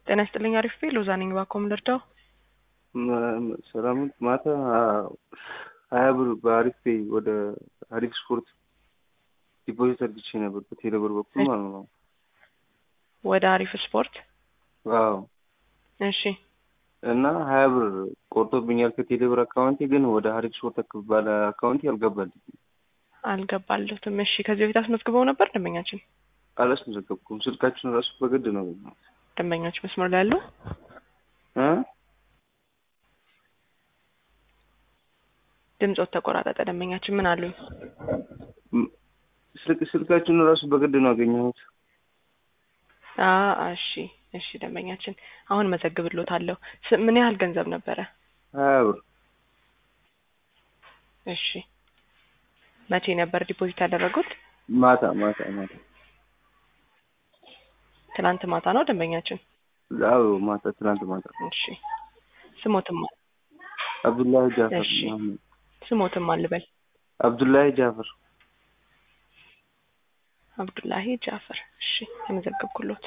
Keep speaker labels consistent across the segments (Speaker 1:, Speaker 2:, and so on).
Speaker 1: ጤና ይስጥልኝ። አሪፍ ቤ ሎዛ ነኝ። እባክዎ ምን ልርዳው?
Speaker 2: ሰላም ማታ ሀያ ብር በአሪፍ ፔይ ወደ አሪፍ ስፖርት ዲፖዚት አድርግቼ ነበር በቴሌብር በኩል ማለት ነው።
Speaker 1: ወደ አሪፍ ስፖርት።
Speaker 2: አዎ
Speaker 1: እሺ
Speaker 2: እና ሀያ ብር ቆርጦብኛል ከቴሌብር አካውንቴ፣ ግን ወደ አሪፍ ስፖርት ባለ አካውንቴ አልገባልኝ።
Speaker 1: አልገባለትም። እሺ ከዚህ በፊት አስመዝግበው ነበር ደንበኛችን?
Speaker 2: አላስመዘገብኩም። ስልካችሁን ራሱ በግድ ነው ያገኘሁት።
Speaker 1: ደንበኞች መስመር ላይ ያሉ
Speaker 2: እ
Speaker 1: ድምፆት ተቆራረጠ። ደንበኛችን ምን አሉኝ?
Speaker 2: ስልክ ስልካችሁን ራሱ በግድ ነው ያገኘሁት።
Speaker 1: አ እሺ እሺ ደንበኛችን አሁን መዘግብሎታለሁ። ስ- ምን ያህል ገንዘብ ነበረ?
Speaker 2: ሀያ ብር
Speaker 1: እሺ መቼ ነበር ዲፖዚት ያደረጉት?
Speaker 2: ማታ ማታ ማታ
Speaker 1: ትናንት ማታ ነው ደንበኛችን?
Speaker 2: አዎ ማታ ትናንት ማታ
Speaker 1: እሺ ስሞትም
Speaker 2: አብዱላሂ ጃፈር
Speaker 1: እሺ።
Speaker 2: መሐመድ
Speaker 1: ስሞትም አልበል
Speaker 2: አብዱላሂ ጃፈር
Speaker 1: አብዱላሂ ጃፈር። እሺ የመዘገብኩሎት።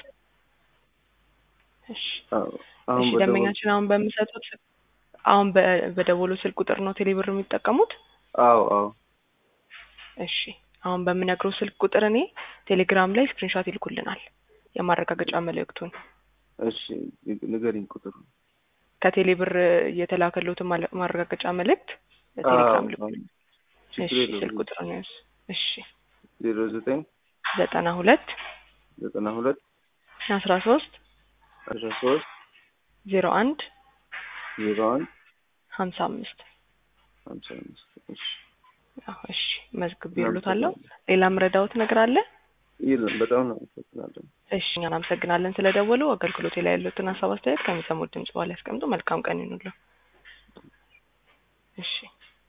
Speaker 1: እሺ
Speaker 2: አዎ አሁን
Speaker 1: እሺ
Speaker 2: በደወል
Speaker 1: ደንበኛችን አሁን በምሰጡት አሁን በ- በደወሉ ስልክ ቁጥር ነው ቴሌብር የሚጠቀሙት?
Speaker 2: አዎ አዎ
Speaker 1: እሺ አሁን በምነግረው ስልክ ቁጥር እኔ ቴሌግራም ላይ ስክሪንሾት ይልኩልናል የማረጋገጫ መልእክቱን
Speaker 2: እሺ ንገሪኝ ቁጥሩ
Speaker 1: ከቴሌብር የተላከሎትን ማለ- ማረጋገጫ መልእክት በቴሌግራም
Speaker 2: አዎ፣
Speaker 1: ልኩልን።
Speaker 2: ችግር
Speaker 1: እሺ
Speaker 2: የለውም።
Speaker 1: ስልክ ቁጥር ነው ያዝ። እሺ
Speaker 2: ዜሮ ዘጠኝ
Speaker 1: ዘጠና ሁለት
Speaker 2: ዘጠና ሁለት
Speaker 1: አስራ ሶስት
Speaker 2: አስራ ሶስት
Speaker 1: ዜሮ አንድ
Speaker 2: ዜሮ አንድ
Speaker 1: ሀምሳ አምስት
Speaker 2: ሀምሳ አምስት እሺ
Speaker 1: አዎ፣ እሺ መዝግብ ይሉታለሁ። ሌላ ምረዳውት ነገር አለ?
Speaker 2: የለም በጣም ነው አመሰግናለሁ።
Speaker 1: እሺ እኛን አመሰግናለን ስለደወሉ። አገልግሎቴ ላይ ያሉትን ሀሳብ አስተያየት ከሚሰሙት ድምጽ በኋላ ያስቀምጡ። መልካም ቀን ይኑሉ። እሺ